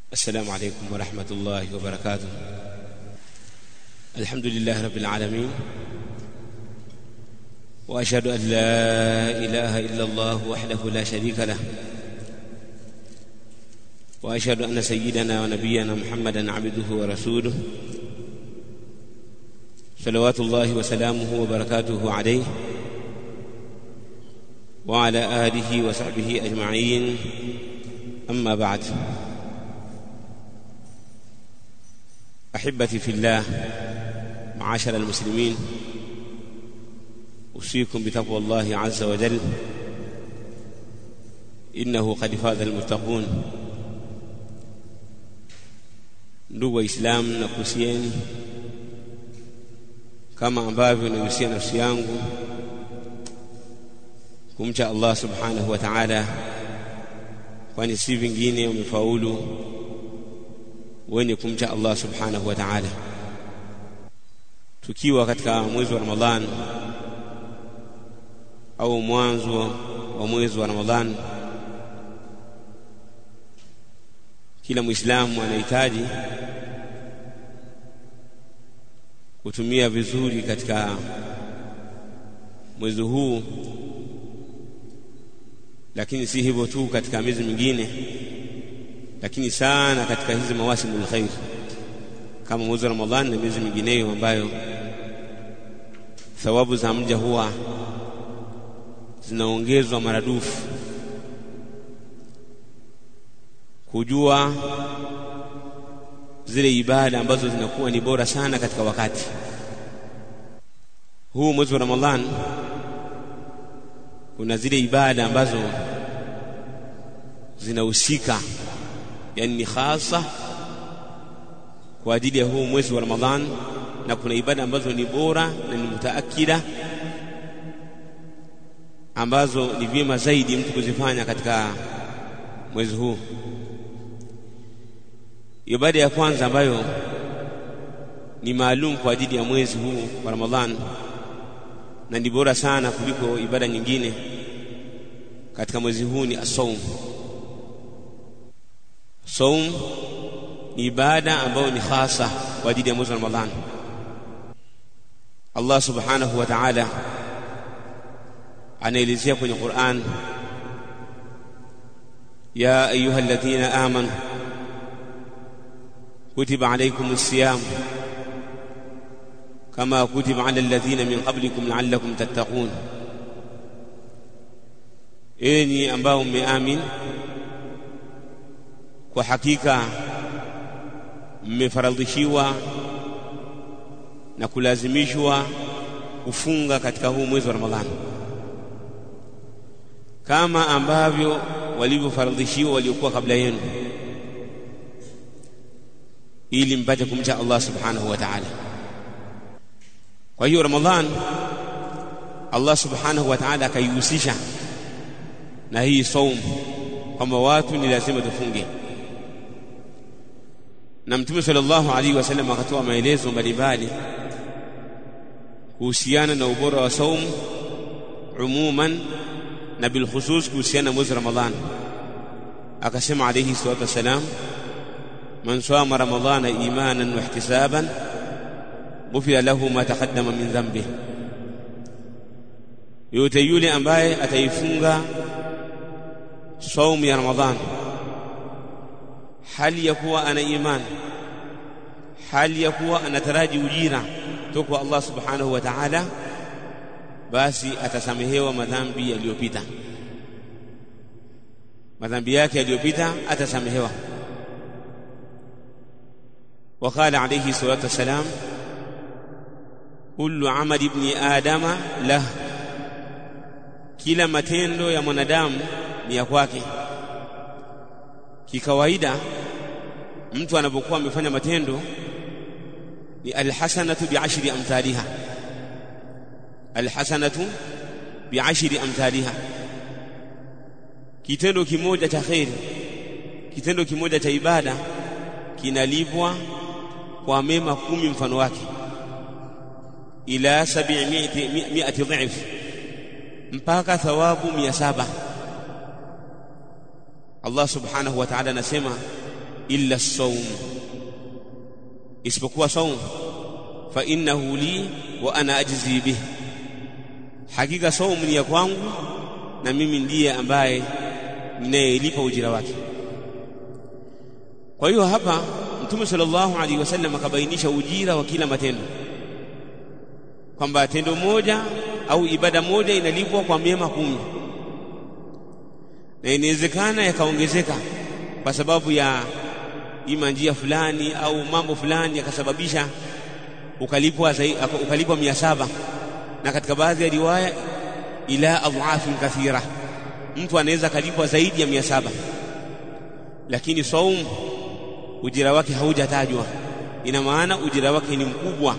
السلام عليكم ورحمة الله وبركاته الحمد لله رب العالمين وأشهد أن لا إله إلا الله وحده لا شريك له وأشهد أن سيدنا ونبينا محمدا عبده ورسوله صلوات الله وسلامه وبركاته عليه وعلى آله وصحبه أجمعين أما بعد أحبتي في الله معاشر المسلمين أوصيكم بتقوى الله عز وجل إنه قد فاز المتقون ndugu waislamu na kuhusieni kama ambavyo nahusia nafsi yangu kumcha Allah subhanahu wa ta'ala kwani si vingine umefaulu wenye kumcha Allah subhanahu wa ta'ala tukiwa katika mwezi wa Ramadhan au mwanzo wa mwezi wa Ramadhan kila muislamu anahitaji kutumia vizuri katika mwezi huu lakini si hivyo tu katika miezi mingine lakini sana katika hizi mawasimul khair kama mwezi wa Ramadhani na miezi mingineyo ambayo thawabu za mja huwa zinaongezwa maradufu kujua zile ibada ambazo zinakuwa ni bora sana katika wakati huu mwezi wa Ramadhan kuna zile ibada ambazo zinahusika yani ni hasa kwa ajili ya huu mwezi wa Ramadhan na kuna ibada ambazo ni bora na ni mutaakida ambazo ni vyema zaidi mtu kuzifanya katika mwezi huu ibada ya kwanza ambayo ni maalum kwa ajili ya mwezi huu wa Ramadhan na ni bora sana kuliko ibada nyingine katika mwezi huu ni as-saum. Saum ni ibada ambayo ni hasa kwa ajili ya mwezi wa Ramadhan. Allah subhanahu wa ta'ala anaelezea kwenye Qur'an ya ayyuhalladhina amanu كتب عليكم الصيام كما كتب على الذين من قبلكم لعلكم تتقون enyi ambao mmeamin kwa hakika mmefaradhishiwa na kulazimishwa kufunga katika huu mwezi wa Ramadhani kama ambavyo walivyofaradhishiwa waliokuwa kabla yenu ili mpate kumcha Allah subhanahu wa ta'ala kwa hiyo ramadhan Allah subhanahu wa ta'ala akaihusisha na hii saum kwamba watu ni lazima tufunge na mtume sallallahu alaihi wasallam akatoa maelezo mbalimbali kuhusiana na ubora wa saum umuman na bilkhusus kuhusiana na mwezi ramadhan akasema alayhi salatu wasalam من صام رمضان ايمانا واحتسابا غفر له ما تقدم من ذنبه yote yule ambaye ataifunga saumu ya ramadhan hali ya kuwa ana iman hali ya kuwa anataraji ujira toka kwa Allah subhanahu wa ta'ala basi atasamehewa madhambi yaliyopita madhambi yake yaliyopita atasamehewa وقال عليه الصلاة والسلام كل عمل ابن آدم له kila matendo ya mwanadamu ni ya kwake kikawaida mtu anapokuwa amefanya matendo ni alhasanatu biashri amthaliha alhasanatu biashri amthaliha kitendo kimoja cha khairi kitendo kimoja cha ibada kinalipwa kwa mema kumi mfano wake ila 700 dhif mpaka thawabu mia saba Allah subhanahu wa ta'ala anasema illa as-sawm isipokuwa saum fa innahu li wa ana ajzi bih hakika saum ni ya kwangu na mimi ndiye ambaye ninayelipa ujira wake kwa hiyo hapa mtume sallallahu alaihi wasallam akabainisha ujira wa kila matendo kwamba tendo moja au ibada moja inalipwa kwa mema kumi na inawezekana yakaongezeka kwa sababu ya ima njia fulani au mambo fulani yakasababisha ukalipwa ukalipwa mia saba na katika baadhi ya riwaya ila adhafin kathira mtu anaweza kalipwa zaidi ya mia saba lakini saum ujira wake haujatajwa ina maana ujira wake ni mkubwa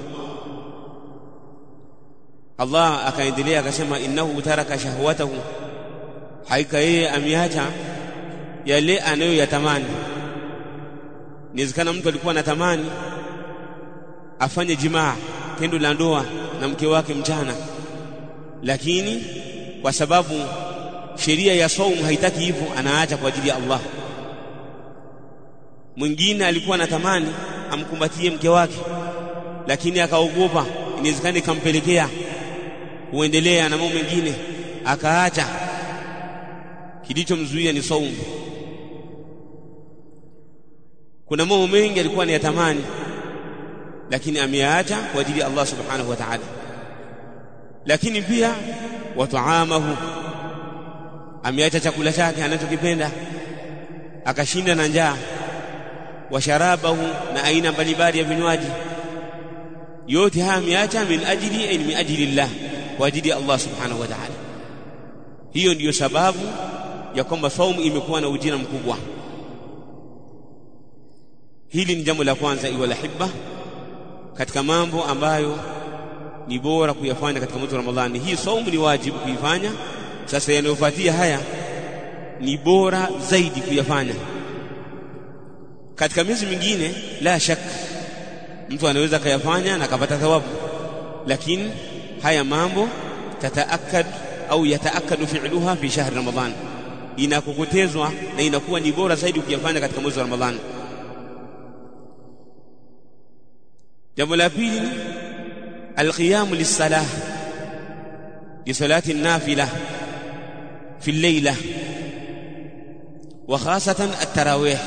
Allah akaendelea akasema innahu taraka shahwatahu haika yeye ameacha yale anayoyatamani inawezekana mtu alikuwa anatamani afanye jimaa tendo la ndoa na mke wake mchana lakini kwa sababu sheria ya saumu haitaki hivyo anaacha kwa ajili ya Allah mwingine alikuwa anatamani amkumbatie mke wake lakini akaogopa inawezekana ikampelekea kuendelea na mambo mengine akaacha kilichomzuia ni saumu kuna mambo mengi alikuwa anayatamani lakini ameyaacha kwa ajili ya Allah subhanahu wa ta'ala lakini pia wataamahu ameacha chakula chake anachokipenda akashinda na njaa washarabahu na aina mbalimbali ya vinywaji yote haya ameacha min ajli ay min ajli Allah kwa ajili ya Allah subhanahu wa ta'ala hiyo ndiyo sababu ya kwamba saumu imekuwa na ujira mkubwa hili ni jambo la kwanza iwa lahibba katika mambo ambayo ni bora kuyafanya katika mwezi wa Ramadhani hii saumu ni wajibu kuifanya sasa yanayofuatia haya ni bora zaidi kuyafanya katika miezi mingine la shaka mtu anaweza kayafanya na akapata thawabu lakini haya mambo tataakad au yataakadu fi'luha fi shahr ramadhan inakokotezwa na inakuwa ni bora zaidi ukiyafanya katika mwezi wa ramadhani jambo la pili alqiyamu lisalah lisalati nafila fi al-layla wa khasatan at-tarawih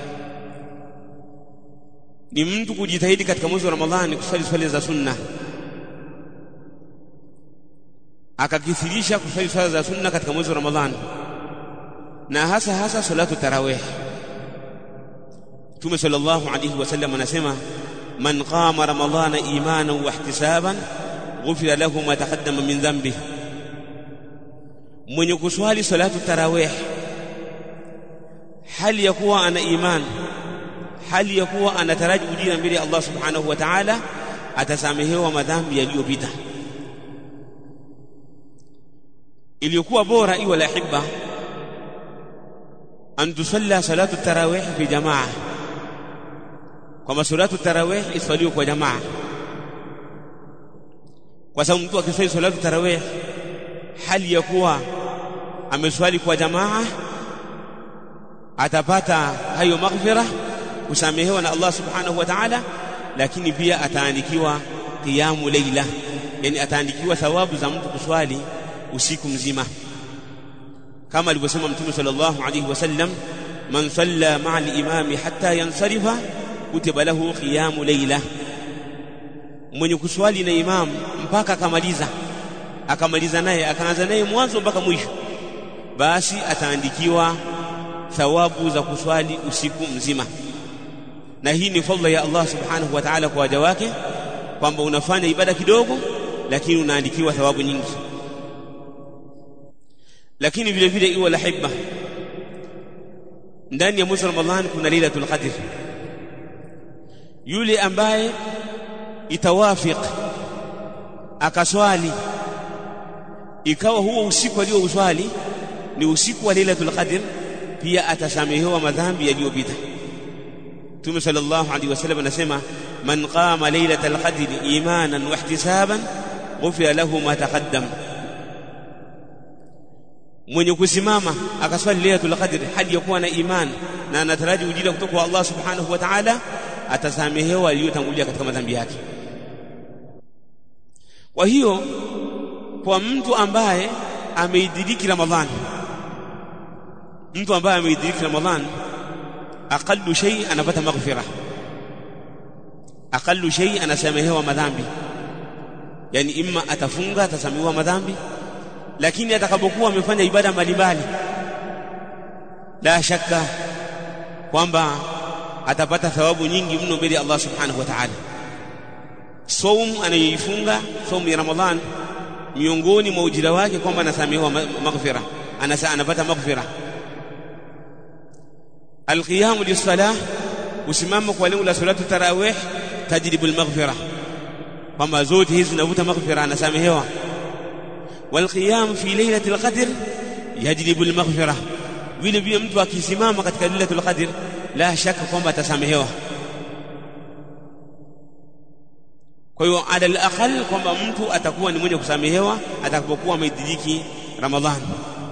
ni mtu kujitahidi katika mwezi wa Ramadhani kusali swala za sunna akakithirisha kusali swala za sunna katika mwezi wa Ramadhani na hasa hasa salatu tarawih Mtume sallallahu alayhi wasallam anasema man qama ramadhana imanan wa ihtisaban ghufira lahu ma taqaddama min dhanbi mwenye kuswali salatu tarawih hali ya kuwa ana imani hali ya kuwa anataraji ujira mbele ya Allah subhanahu wa ta'ala atasamehewa madhambi yaliyopita iliyokuwa bora iwa la hibba an tusalla salatu tarawih fi jamaa kwamba salatu tarawih iswaliwe kwa jamaa kwa sababu mtu akiswali salatu tarawih hali ya kuwa ameswali kwa jamaa atapata hayo maghfirah kusamehewa na Allah subhanahu wa ta'ala lakini pia ataandikiwa qiyamu leila yani ataandikiwa thawabu za mtu kuswali usiku mzima kama alivyosema mtume sallallahu alayhi wasallam man salla ma'a al-imam hatta yansarifa kutiba lahu qiyamu leila mwenye kuswali na imam mpaka akamaliza akamaliza naye akaanza naye mwanzo mpaka mwisho basi ataandikiwa thawabu za kuswali usiku mzima na hii ni fadhila ya Allah subhanahu wa ta'ala kwa waja wake kwamba unafanya ibada kidogo lakini unaandikiwa thawabu nyingi lakini vile vile iwa la hibba ndani ya mwezi wa Ramadhani kuna lailatul qadr yule ambaye itawafiq akaswali ikawa huo usiku aliouswali ni usiku wa lailatul qadr pia atasamehewa madhambi yaliyopita Mtume sallallahu alaihi wasallam anasema man qama lailatal qadri imanan wa ihtisaban ghufira lahu ma taqaddam mwenye kusimama akaswali lailatul qadr hali ya kuwa na iman na anataraji ujira kutoka kwa Allah subhanahu wa ta'ala atasamehewa aliyotangulia katika madhambi yake kwa hiyo kwa mtu ambaye ameidiriki ramadhani mtu ambaye ameidiriki ramadhani aqallu shay anapata maghfira aqallu shay anasamehewa madhambi yani imma atafunga atasamehewa madhambi lakini atakapokuwa amefanya ibada mbalimbali la shaka kwamba atapata thawabu nyingi mno mbele ya Allah subhanahu wa ta'ala saum anayoifunga saum ya ramadhan miongoni mwa ujira wake kwamba anasamehewa maghfira anasa anapata maghfira alqiyam lisalah kusimama kwa lengo la salatu tarawih tajribu almaghfira kwamba zote hizi zinavuta maghfira anasamehewa والقيام في ليلة القدر يجلب المغفرة vile vile mtu akisimama katika lailatul qadr la shaka kwamba atasamehewa kwa hiyo ala alaqal kwamba mtu atakuwa ni mwenye kusamehewa atakapokuwa ameidiriki ramadhan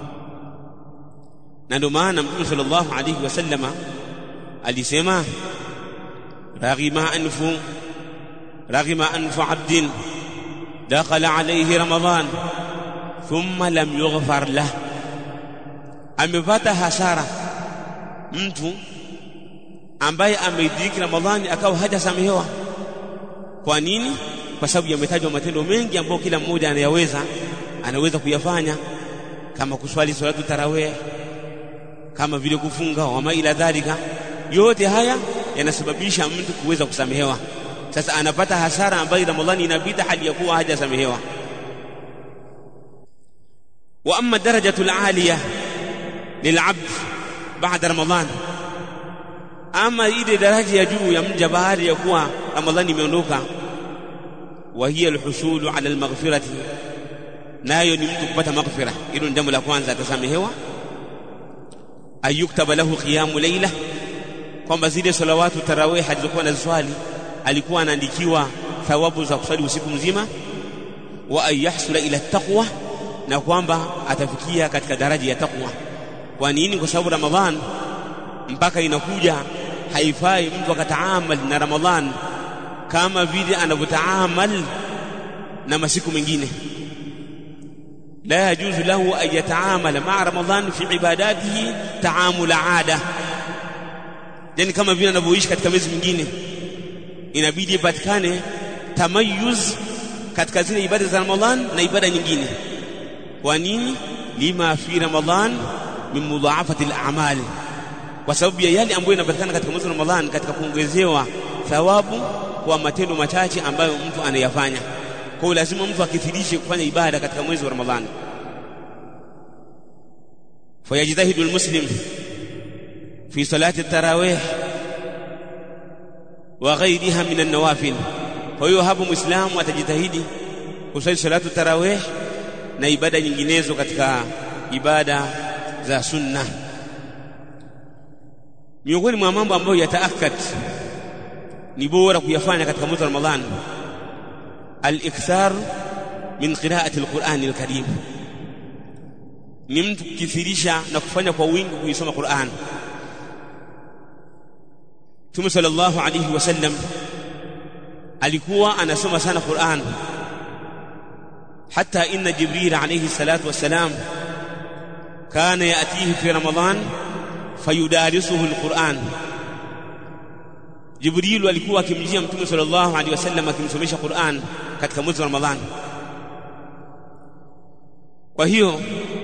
na ndio maana mtume sallallahu alayhi wasallama alisema raghima anfu raghima anfu abdin dakhala alayhi ramadhan thumma lam yughfar lah amepata hasara mtu ambaye ameidiriki ramadhani akawa hajasamehewa kwa nini kwa sababu yametajwa matendo mengi ambayo kila mmoja anayaweza anaweza kuyafanya kama kuswali salatu tarawih kama vile kufunga wama ila dhalika yote haya yanasababisha mtu kuweza kusamehewa sasa anapata hasara ambayo ramadhani inapita hali ya kuwa hajasamehewa واما الدرجه العاليه للعبد بعد رمضان ama ile daraja ya juu ya mja baada ya kuwa ramadhani imeondoka wa hiya alhusulu ala almaghfirati nayo ni mtu kupata maghfira hilo ni jambo la kwanza atasamehewa ayuktaba lahu qiyamu layla kwamba zile salawatu tarawih alizokuwa anaziswali alikuwa anaandikiwa thawabu za kuswali usiku mzima wa ayahsula ila taqwa na kwamba atafikia katika daraja ya taqwa kwa nini kwa sababu ramadhan mpaka inakuja haifai mtu akataamal na ramadhan kama vile anavyotaamal na masiku mengine la yajuzu lahu an yataamala maa ramadhan fi ibadatihi taamula ada yani kama vile anavyoishi katika miezi mingine inabidi ipatikane tamayuz katika zile ibada za ramadhan na ibada nyingine kwa nini lima fi ramadhan min mudhaafati al-a'mal kwa sababu ya yale ambayo yanapatikana katika mwezi wa ramadhan katika kuongezewa thawabu kwa matendo machache ambayo mtu anayafanya kwa hiyo lazima mtu akithirishe kufanya ibada katika mwezi wa ramadhan fayajtahidu almuslim fi salati at-tarawih wa ghayriha min an-nawafil kwa hiyo hapo muislamu atajitahidi kusali salatu tarawih na ibada nyinginezo katika ibada za sunna miongoni mwa mambo ambayo yataakad ni bora kuyafanya katika mwezi wa Ramadhan al-ikthar min qira'ati al-Qur'an al-Karim ni mtu kukithirisha na kufanya kwa wingi kuisoma Qur'an Mtume sallallahu alayhi wasallam alikuwa anasoma sana Qur'an حتى إن جبريل عليه الصلاة والسلام كان يأتيه في رمضان فيدارسه القرآن جبريل alikuwa akimjia mtume sallallahu alaihi wasallam akimsomesha Qur'an katika mwezi wa Ramadhan kwa hiyo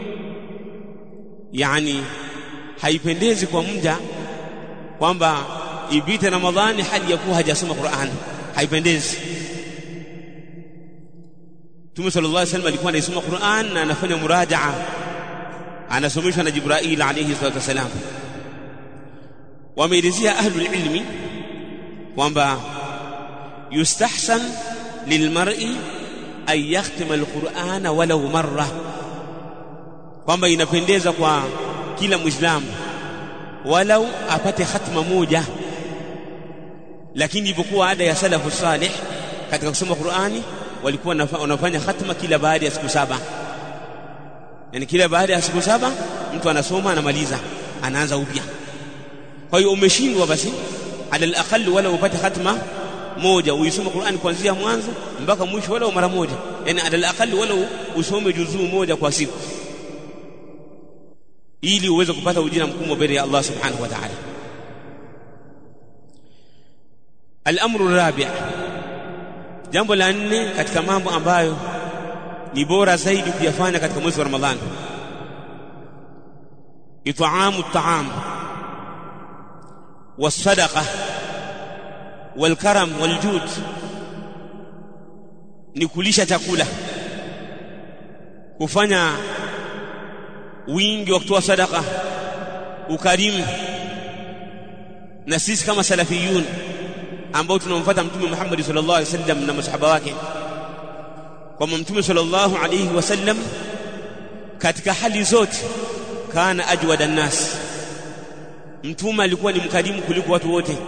yani haipendezi kwa mja kwamba ipite Ramadhani hali ya kuwa hajasoma Qur'an haipendezi Mtume sallallahu alaihi wasallam alikuwa anaisoma Qur'an na anafanya murajaa anasomeshwa na Jibril alayhi salatu wasalam wameelezea ahlul ilmi kwamba yustahsan lilmar'i an yakhtima alqur'ana walau marra kwamba inapendeza kwa kila muislamu walau apate khatma moja lakini ilivyokuwa ada ya salafu salih katika kusoma Qur'ani walikuwa wanafanya khatma kila baada ya siku saba yani kila baada ya siku saba mtu anasoma anamaliza anaanza upya kwa hiyo umeshindwa basi ala alaqal wala upate khatma moja uisome Qur'an kuanzia mwanzo mpaka mwisho wala mara moja yani ala alaqal wala usome juzuu moja kwa siku ili uweze kupata ujira mkubwa mbele ya Allah subhanahu wa ta'ala al-amru rabi' jambo la nne katika mambo ambayo ni bora zaidi kuyafanya katika mwezi wa Ramadhani it'amu at-ta'am was-sadaqa wal-karam wal-jud ni kulisha chakula kufanya wingi wa kutoa sadaka ukarimu na sisi kama salafiyun ambao tunamfuata mtume Muhammad sallallahu alaihi wasallam na masahaba wake kwamba mtume sallallahu alaihi wasallam katika hali zote kana ajwada nas mtume alikuwa ni mkarimu kuliko watu wote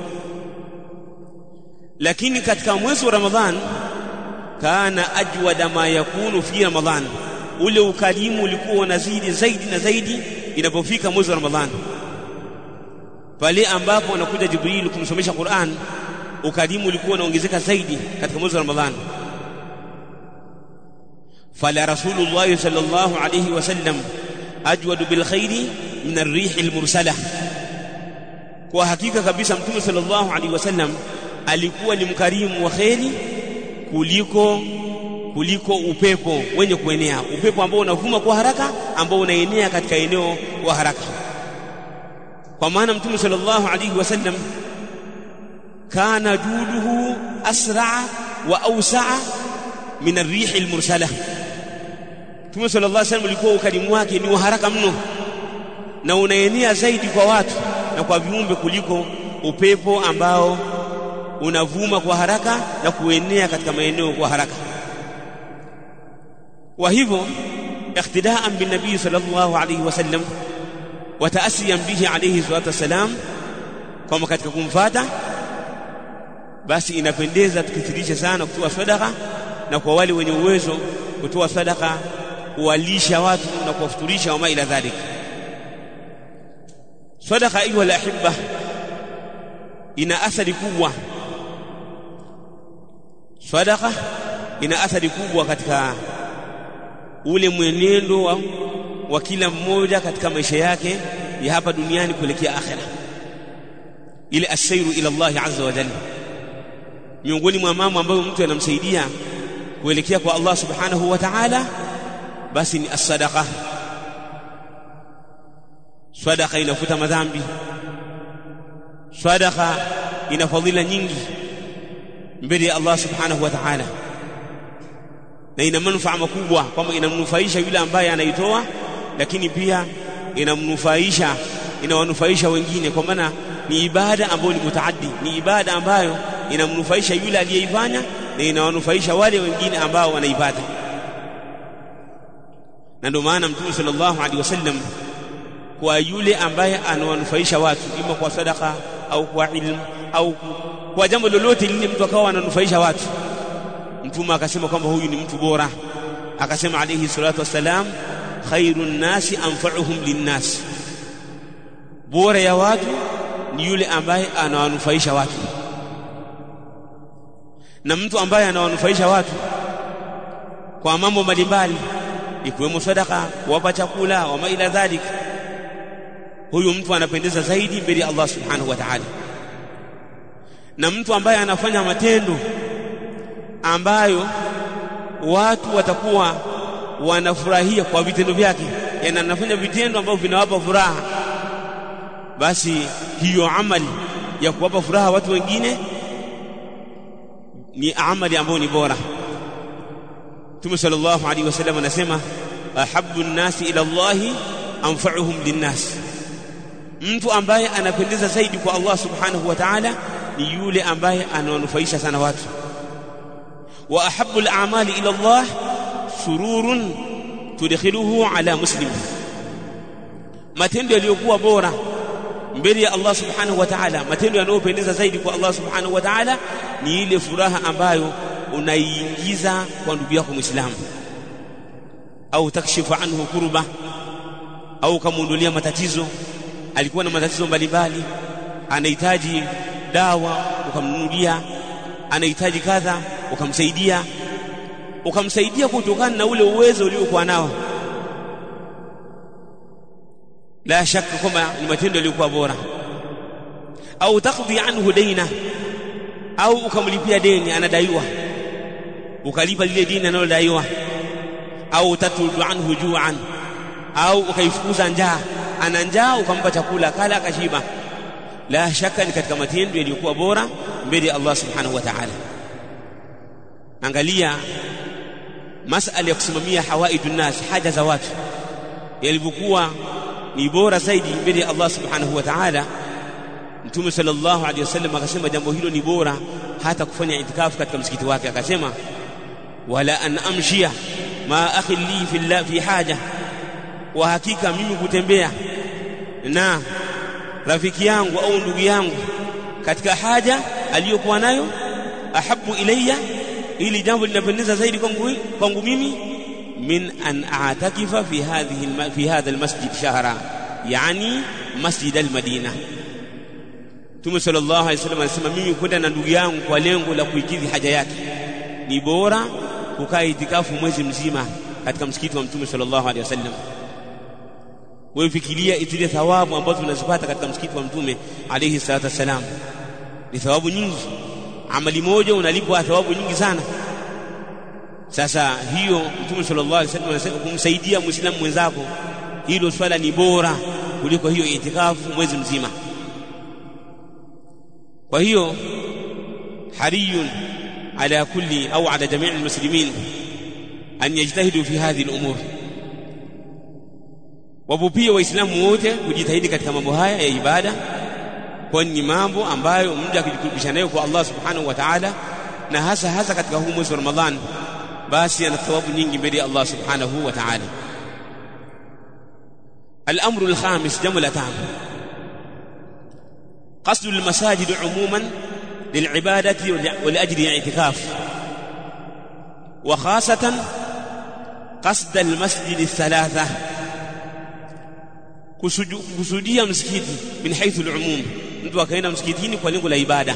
lakini katika mwezi wa ramadhan kana ajwada ma yakunu fi ramadhan ule ukarimu ulikuwa unazidi zaidi na zaidi inapofika mwezi wa ramadhan pale ambapo anakuja jibril kumsomesha Qur'an ukarimu ulikuwa unaongezeka zaidi katika mwezi wa ramadhan fala rasulullah sallallahu alayhi wasallam ajwadu bil khairi min ar-rih al-mursala kwa hakika kabisa mtume sallallahu alayhi wasallam alikuwa ni mkarimu wa khairi kuliko kuliko upepo wenye kuenea upepo ambao unavuma kwa haraka ambao unaenea katika eneo kwa haraka kwa maana mtume sallallahu alayhi wasallam kana juduhu asra wa awsa'a min ar-rih al-mursala mtume sallallahu alayhi wasallam alikuwa ukarimu wake ni wa haraka mno na unaenea zaidi kwa watu na kwa viumbe kuliko upepo ambao unavuma kwa haraka na kuenea katika maeneo kwa haraka wa hivyo iqtidaan bin nabii sallallahu alayhi wasallam wa taasiyan bihi alayhi salatu wasalam kama katika kumfata basi inapendeza tukithirisha sana kutoa sadaka na kwa wale wenye uwezo kutoa sadaka kuwalisha watu na kuwafuturisha wama ila dhalik sadaka ayuha alahibba ina athari kubwa sadaka ina athari kubwa katika ule mwenendo wa, wa kila mmoja katika maisha yake ya hapa duniani kuelekea akhera ile asairu ila Allah azza wa jalla miongoni mwa mambo ambayo mtu anamsaidia kuelekea kwa Allah subhanahu wa ta'ala basi ni as-sadaqa sadaqa inafuta madhambi sadaqa ina fadhila nyingi mbele ya Allah subhanahu wa ta'ala na ina manufaa makubwa kwamba inamnufaisha yule ambaye anaitoa lakini pia inamnufaisha inawanufaisha wengine kwa maana ni ibada ambayo ni mutaaddi ni ibada ambayo inamnufaisha yule aliyeifanya na inawanufaisha wale wengine ambao wanaipata na ndio maana mtume sallallahu alaihi wasallam kwa yule ambaye anawanufaisha watu ima kwa sadaka au kwa ilmu au kwa jambo lolote lile mtu akawa ananufaisha watu mtume akasema kwamba huyu ni mtu bora akasema alayhi salatu wassalam khairun nasi anfa'uhum linnas bora ya watu ni yule ambaye anawanufaisha watu na mtu ambaye anawanufaisha watu kwa mambo mbalimbali ikiwemo sadaka kuwapa chakula wa ila dhalik huyu mtu anapendeza zaidi mbele ya Allah subhanahu wa ta'ala na mtu ambaye anafanya matendo ambayo watu watakuwa wanafurahia kwa vitendo vyake yani anafanya vitendo ambavyo vinawapa furaha basi hiyo amali ya kuwapa furaha watu wengine ni amali ambayo ni bora Mtume sallallahu alaihi wasallam anasema ahabbu nnasi ila Allahi anfa'uhum linnas mtu ambaye anapendeza zaidi kwa Allah subhanahu wa ta'ala ni yule ambaye anawanufaisha sana watu wa ahabbu al-a'mali ila Allah sururun tudkhiluhu ala muslim matendo yaliyokuwa bora mbele ya Allah subhanahu wa ta'ala matendo yanayopendeza zaidi kwa Allah subhanahu wa ta'ala ni ile furaha ambayo unaiingiza kwa ndugu yako Muislamu au takshifu anhu kurba au ukamwondolea matatizo alikuwa na matatizo mbalimbali anahitaji dawa ukamnunulia anahitaji kadha ukamsaidia ukamsaidia kutokana na ule uwezo uliokuwa nao la shaka kwamba ni matendo yaliyokuwa bora au takdhi anhu daina au ukamlipia deni anadaiwa ukalipa lile deni analodaiwa au tatrudu anhu juan au ukaifukuza njaa ana njaa ukampa chakula kala akashiba la shaka ni katika matendo yaliyokuwa bora mbele ya Allah subhanahu wa ta'ala angalia masala ya kusimamia hawaidun nas haja za watu yalivyokuwa ni bora zaidi mbele ya Allah subhanahu wa ta'ala Mtume sallallahu alaihi wasallam akasema jambo hilo ni bora hata kufanya itikafu katika msikiti wake akasema wala an amshia ma akhi li fi fi haja wa hakika mimi kutembea na rafiki yangu au ndugu yangu katika haja aliyokuwa nayo ahabu ilayya ili jambo linapendeza zaidi kwangu kwangu mimi min an a'takifa fi hadhihi fi hadha almasjid shahra yani masjid almadina Mtume sallallahu alaihi wasallam anasema mimi kwenda na ndugu yangu kwa lengo la kuikidhi haja yake ni bora kukaa itikafu mwezi mzima katika msikiti wa Mtume sallallahu alaihi wasallam wewe fikiria zile thawabu ambazo tunazipata katika msikiti wa Mtume alayhi salatu wasalam ni thawabu nyingi amali moja unalipwa thawabu nyingi sana sasa hiyo Mtume sallallahu alaihi wasallam anasema kumsaidia muislamu mwenzako hilo swala ni bora kuliko hiyo itikafu mwezi mzima kwa hiyo hariyun ala kulli au ala jamii almuslimin an yajtahidu fi hadhihi al-umur wapo pia waislamu wote kujitahidi katika mambo haya ya ibada kwani ni mambo ambayo mja akijikurubisha nayo kwa Allah subhanahu wa ta'ala na hasa hasa katika huu mwezi wa Ramadhan basi ana thawabu nyingi mbele ya Allah subhanahu wa ta'ala الأمر الخامس جملة قصد المساجد عموما للعبادة ولأجل الاعتكاف وخاصة قصد المسجد الثلاثة kusudia msikiti min haithu al-umum mtu akaenda msikitini kwa lengo la ibada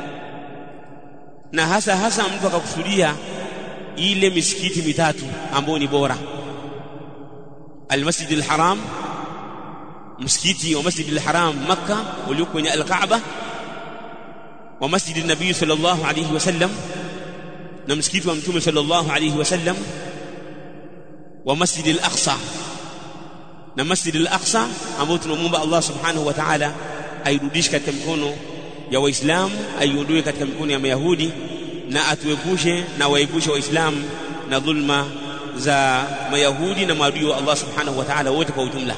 na hasa hasa mtu akakusudia ile misikiti mitatu ambayo ni bora al-masjid al-haram msikiti wa masjid al-haram makka ulio kwenye al-kaaba wa masjid an-nabii sallallahu alayhi wasallam na msikiti wa mtume sallallahu alayhi wasallam wa masjid al-aqsa na Masjid al-Aqsa ambao tunamwomba Allah Subhanahu wa Ta'ala airudishe katika mikono ya Waislamu, aiondoe katika mikono ya Mayahudi na atuepushe na waepushe Waislamu na dhulma za Mayahudi na maadui wa Allah Subhanahu wa Ta'ala wote kwa ujumla.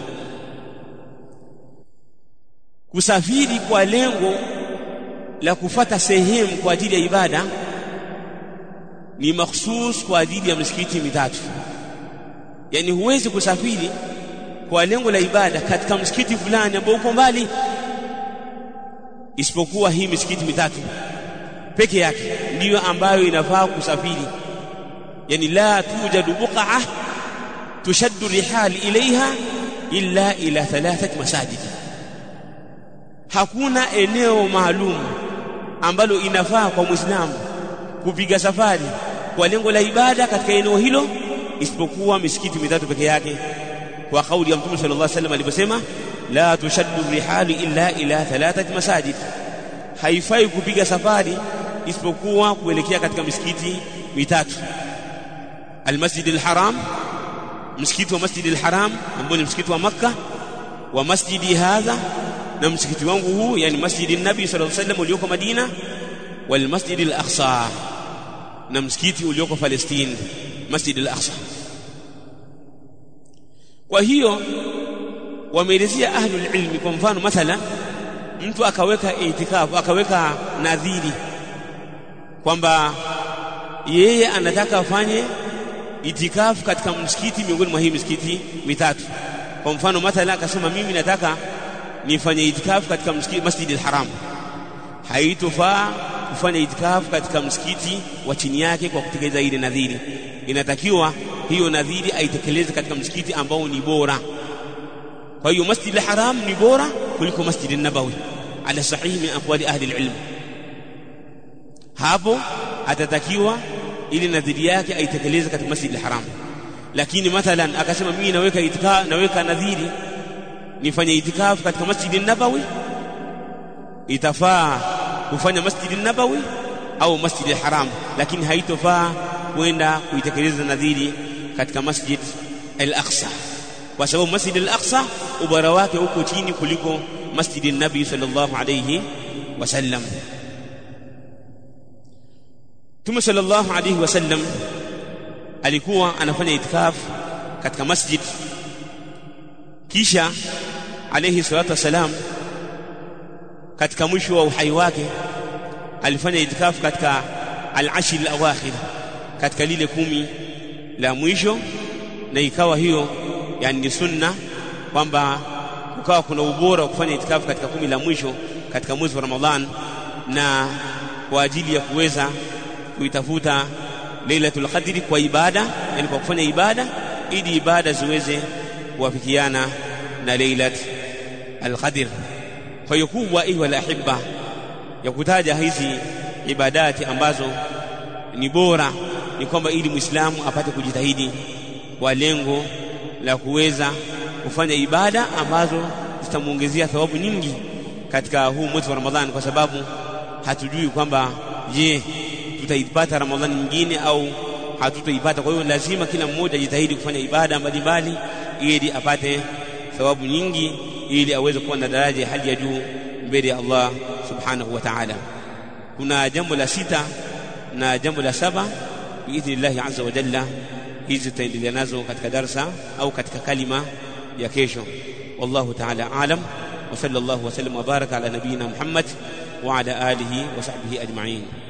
Kusafiri kwa lengo la kufata sehemu kwa ajili ya ibada ni makhsus kwa ajili ya misikiti mitatu. Yani huwezi kusafiri kwa lengo la ibada katika msikiti fulani ambao uko mbali isipokuwa hii misikiti mitatu peke yake ndiyo ambayo inafaa kusafiri yani la tujadu buq'a tushaddu rihal ilaiha illa ila thalathat masajid hakuna eneo maalum ambalo inafaa kwa muislamu kupiga safari kwa lengo la ibada katika eneo hilo isipokuwa misikiti mitatu peke yake kwa kauli ya Mtume sallallahu alaihi wasallam aliposema la tushaddu rihali illa ila thalathati masajid haifai kupiga safari isipokuwa kuelekea katika misikiti mitatu almasjid alharam msikiti wa masjid alharam ambao ni msikiti wa makka wa masjidi hadha na msikiti wangu huu yani masjidi nabi sallallahu alaihi wasallam ulioko madina wal masjid al-aqsa na msikiti ulioko palestine masjid al-aqsa kwa hiyo wameelezea ahlul ilmi kwa mfano mathala mtu akaweka itikafu akaweka nadhiri kwamba yeye anataka afanye itikafu katika msikiti miongoni mwa hii misikiti mitatu kwa mfano mathala akasema mimi nataka nifanye itikafu katika msikiti Masjid al-Haram haitofaa kufanya itikafu katika msikiti wa chini yake kwa kutekeleza ile nadhiri inatakiwa hiyo nadhiri aitekeleze katika msikiti ambao ni bora kwa hiyo masjid al-haram ni bora kuliko masjid an-nabawi ala sahihi min aqwali ahli al-ilm hapo atatakiwa ili nadhiri yake aitekeleze katika masjid al-haram lakini mathalan akasema mimi naweka itika naweka nadhiri nifanye itikafu katika masjid an-nabawi itafaa kufanya masjid an-nabawi au masjid al-haram lakini haitofaa kwenda kuitekeleza nadhiri katika masjid al-aqsa kwa sababu masjid al-aqsa ubara wake uko chini kuliko masjid an-nabi sallallahu alayhi wasallam Mtume sallallahu alayhi wasallam alikuwa anafanya itikaf katika masjid kisha alayhi salatu wasalam katika mwisho wa uhai wake alifanya itikaf katika al-ashr al-awakhir katika lile kumi la mwisho na ikawa hiyo yani ni sunna kwamba kukawa kuna ubora wa kufanya itikafu katika kumi la mwisho katika mwezi wa Ramadhan na kwa ajili ya kuweza kuitafuta Lailatul Qadri kwa ibada yani kwa kufanya ibada ili ibada ziweze kuwafikiana na Lailat al-Qadr kwa hiyo kubwa iwa la ahibba ya kutaja hizi ibadati ambazo ni bora ni kwamba ili Muislamu apate kujitahidi kwa lengo la kuweza kufanya ibada ambazo zitamuongezea thawabu nyingi katika huu mwezi wa Ramadhani kwa sababu hatujui kwamba je tutaipata Ramadhani nyingine au hatutoipata kwa hiyo lazima kila mmoja ajitahidi kufanya ibada mbalimbali ili apate thawabu nyingi ili aweze kuwa na daraja ya hali ya juu mbele ya Allah subhanahu wa ta'ala kuna jambo la sita na jambo la saba biidhnillahi azza wa jalla hizi tutaendelea nazo katika darsa au katika kalima ya kesho wallahu ta'ala alam wa sallallahu wa sallam wa baraka ala nabiyina muhammad wa ala alihi wa sahbihi ajma'in